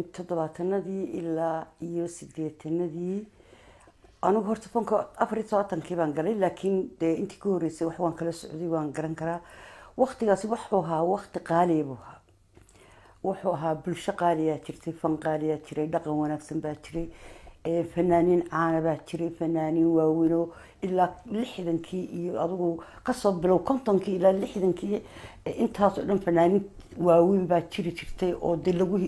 toddobaatanadii ilaa iyo sideetanadii anigu horta fanka afar iyo todobaatankii baan galay laakiin dee intii ka horeysay wax waan kala socday waan garan karaa waktigaasi wuxuu ahaa wakti qaaliya buu ahaa wuxuu ahaa bulsho qaaliyaa jirtay fan qaaliyaa jiray dhaqan wanaagsan baa jiray fanaaniin caana baa jiray fanaaniin waaweynoo ilaa lixdankii iyo adigu kasoo bilow kontonkii ilaa lixdankii intaasoo dhan fanaaniin waaweyn baa jiri jirtay oo de lagu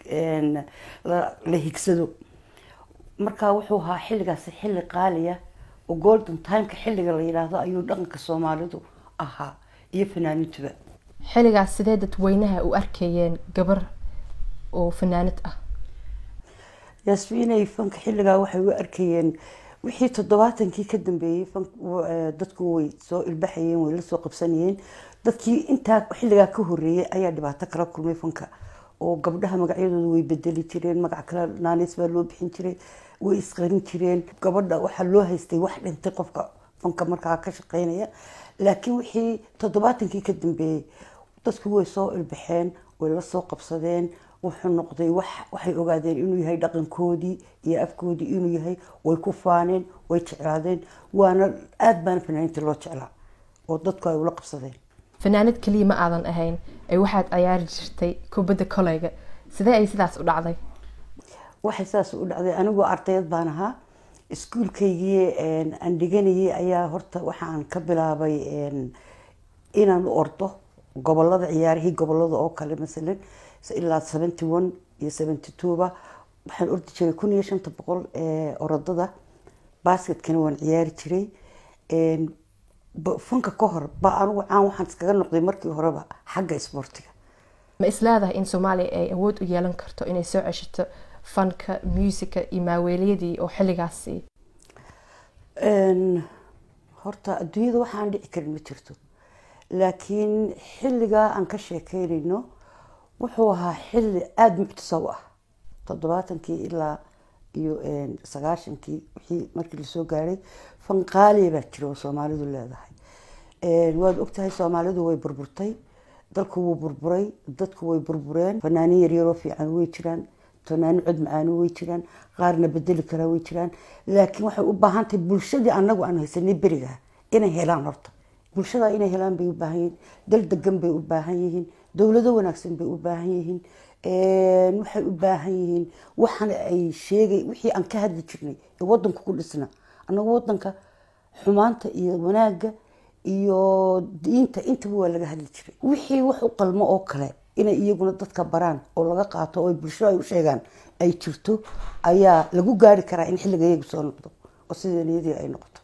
la higsado markaa wuxuu ahaa xilligaasi xilli qaaliya oo golden timeka xilliga la yidhaahdo ayuu dhaqanka soomaalidu ahaa iyo fanaaniintuba xilligaas sidee dadweynaha u arkayeen gabar oo fanaanad ah yaasmiinay fanka xilligaa waxay u arkayeen wixii toddobaatankii ka dambeeyey dadku way soo ilbaxayeen way la soo qabsanayeen dadkii intaa xilligaa ka horeeyey ayaa dhibaato kala kulmay fanka oo gabdhaha magacyadooda way bedeli jireen magac kale naaneys baa loo bixin jiray way isqarin jireen gabadha waxaa loo haystay wax dhintay qofka fanka markaa ka shaqeynaya laakiin wixii toddobaatankii ka dambeeyey dadku way soo ilbaxeen way la soo qabsadeen wuxuu noqday wax waxay ogaadeen inuu yahay dhaqankoodii iyo afkoodii inuu yahay way ku faaneen way jeclaadeen waana aada baana fanaaniinta loo jeclaa oo dadku ay ula qabsadeen fanaanad keliya ma aadan ahayn ee waxaad ciyaari jirtay kubadda koleyga sidee ay sidaas u dhacday waxay sidaas u dhacday anigoo ardayad baan ahaa iskuulkaygii aan dhiganayay ayaa horta waxaan ka bilaabay inaan u ordo gobolada ciyaarihii gobolada oo kale masalan ilaa seventy one iyo seventy twoba waxaan ordi jiray kun iyo shanta boqol orodada basketkana waan ciyaari jiray fanka ka hor ba anigu caan waxaan iskaga noqday markii horeba xagga isboortiga ma isleedahay in soomaaliya ay awood u yeelan karto inay soo ceshato fanka muusika iyo maaweeliyadii oo xilligaasi horta adduunyada waxaan dhici karin ma jirto laakiin xilligaa aan ka sheekeynayno wuxuu ahaa xilli aada muctisa u ah toddobaatankii ilaa iyo sagaashankii wixii markii lasoo gaaray fanqaaliya baa jira oo soomaalidu leedahay waad ogtahay soomaalidu way burburtay dalku wuu burburay dadku way burbureen fanaanin yaryaroo fiican way jiraan fanaanin cod macaano way jiraan qaarna bedeli karaa way jiraan laakiin waxay u baahan tahay bulshadii anagu aan haysanay beriga inay helaan horta bulshada inay helaan bay u baahan yihiin dal degan bay u baahan yihiin dowlado wanaagsan bay u baahan yihiin waxay u baahan yihiin waxana ay sheegay wixii aan ka hadli jirnay ee wadanku ku dhisna anagu wadanka xumaanta iyo wanaagga iyo diinta intaba waa laga hadli jiray wixii wax u qalmo oo kale inay iyaguna dadka baraan oo laga qaato oo bulshada ay u sheegaan ay jirto ayaa lagu gaari karaa in xilliga iyagu soo noqdo oo sida niyadii ay noqoto